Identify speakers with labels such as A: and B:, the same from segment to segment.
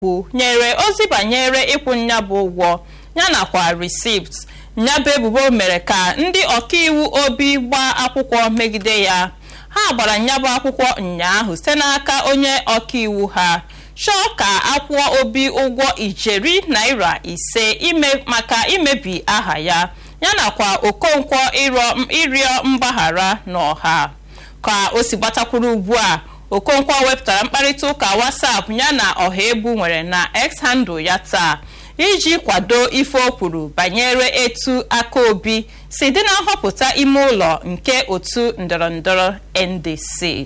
A: bụ nyere ozi banyere ịkwụ nyabụ ụgwọ yanakwa resipt nyabụ ebubo mere ka ndị ọkaiwu obi gbaa akwụkwọ megide ya ha gbara nyabụ akwụkwọ ụnyaahụ site n'aka onye ọkaiwu ha chọọ ka akwụọ obi ụgwọ ijeri naira ise ime maka imebi aha ya yanakwa okonkwo ịrịọ mgbaghara n'ọha ka o si gbatakwuru ugbu a okonkwo wepụtara mkparịta ụka whatsapp ya na ọha ebu nwere na x handle ya taa iji kwado ife o kwuru banyere etu aka obi si dị na nhọpụta ime ụlọ nke otu ndọrọndọrọ ndc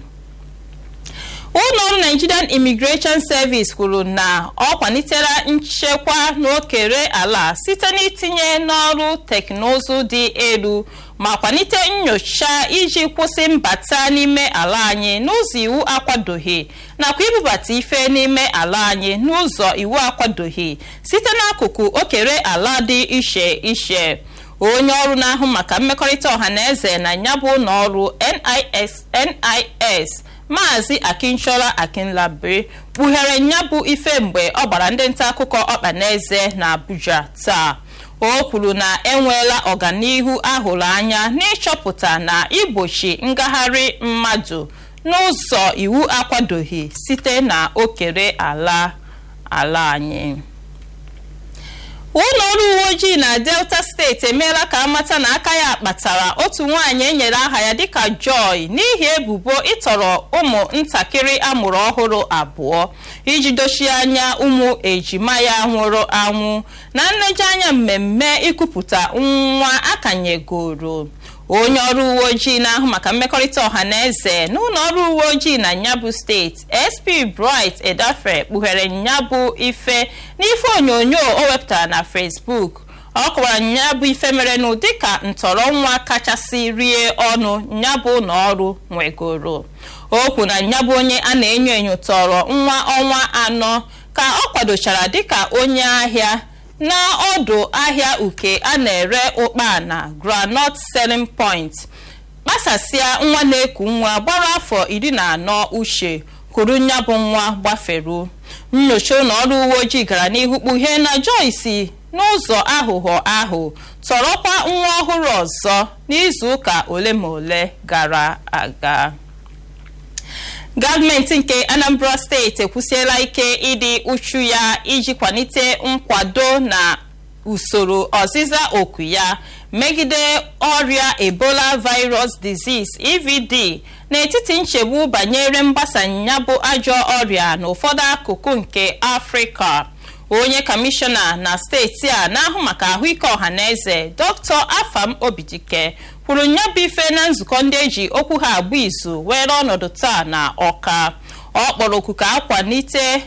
A: ụlọọrụ nigerian immigration service kwuru na ọ kwalitela nchekwa n'okere ala site n'itinye n'ọrụ teknụzụ dị elu ma kwalite nyocha iji kwụsị mbata n'ime ala anyị n'ụzọ iwu akwadoghị nakwa ibubata ife n'ime ala anyị n'ụzọ iwu akwadoghị site n'akụkụ okere ala dị iche iche onye ọrụ na-ahụ maka mmekọrịta ọha na eze na nyabụ ụlọọrụ NIS NIS maazị akinchola akinlabe kpughere nyabụ ife mgbe ọ gbara ndị nta akụkọ ọkpa n'eze na abuja taa o kwuru na enweela ọganihu ahụrụ anya n'ịchọpụta na igbochi ngagharị mmadụ n'ụzọ iwu akwadoghị site na okere ala ala anyị ụlọ ọrụ uwe ojii na delta steeti emeela ka amata na aka ya kpatara otu nwaanyị enyere aha ya dịka joy n'ihi ebubo ịtọrọ ụmụ ntakịrị amụrụ ọhụrụ abụọ iji dochie anya ụmụ ejima ya nwụrụ anwụ na nlejianya mmemme ikupụta nwa akanyegoro onye ọrụ uwe ojii na-ahụ maka mmekọrịta ọha na eze n'ụlọ ọrụ uwe ojii na nyabụ steeti sp bright edafe kpughere nyabụ ife n'ife onyonyo o wepụtara na facebook ọ kọwara nyabụ ife merenụ dịka ntọrọ nwa kachasị rie ọnụ nyabụ n'ọrụ nwegoro okwu na nyabụ onye a na-enyo enyo tọrọ nwa ọnwa anọ ka ọ kwadochara dịka onye ahịa n'ọdụ ahịa uke a na-ere ụkpa na groundnut selling point kpasasịa nwa na-eku nwa gbara afọ iri na anọ uche kwuru nyabụ nwa gbaferu nyocha ụlọ ọrụ uwe ojii gara n'ihu kpughee na joyce n'ụzọ aghụghọ ahụ tọrọkwa nwa ọhụrụ ọzọ n'izuụka ole ma ole gara aga gọọmenti nke anambra steeti ekwusiela ike ịdị uchu ya iji kwalite nkwado na usoro ọzịza oku ya megide ọrịa ebola virus disease evd n'etiti nchegbu banyere mgbasa ya bụ ajọ ọrịa n'ụfọdụ akụkụ nke afrịka onye kọmishọna na steeti a na-ahụ maka ahụike ọhaneze dr afam obidike kwuru nyabụ ife na nzukọ ndị eji okwu ha agba izu were ọnọdụ taa na ọka ọ kpọrọ oku ka akwalite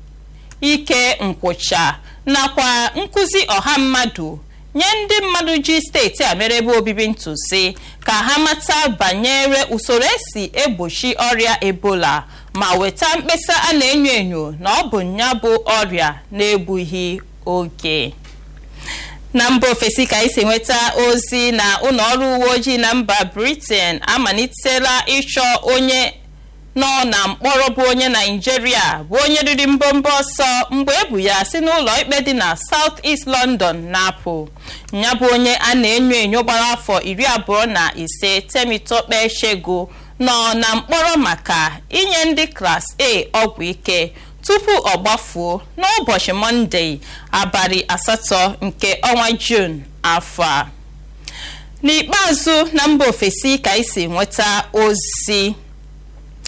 A: ike nkwụcha nakwa nkụzi ọha mmadụ nye ndị mmadụ ji steeti a mere ebe obibi ntụzi ka ha mata banyere usoro esi egbochi ọrịa ebola ma weta mkpesa a na-enyo enyo na ọ bụ nya bụ ọrịa na-egbughị oge na mba ofesi ka esi nweta ozi na ụlọ ọrụ uwe ojii na mba britain amalitela ịchọ onye nọ na mkpọrọ bụ onye naijiria bụ onye riri mbọmbọ ọsọ mgbe ebu ya si n'ụlọ ikpe dị na south east london na-apụ ya bụ onye a na-enyo enyo gbara afọ iri abụọ na ise temitope shego nọ na mkpọrọ maka inye ndị klas a ọgwụ ike tupu ọ gbafuo n'ụbọchị mọnde abalị asatọ nke ọnwa jun afọ a n'ikpeazụ na mba ofesi ka esi nweta ozi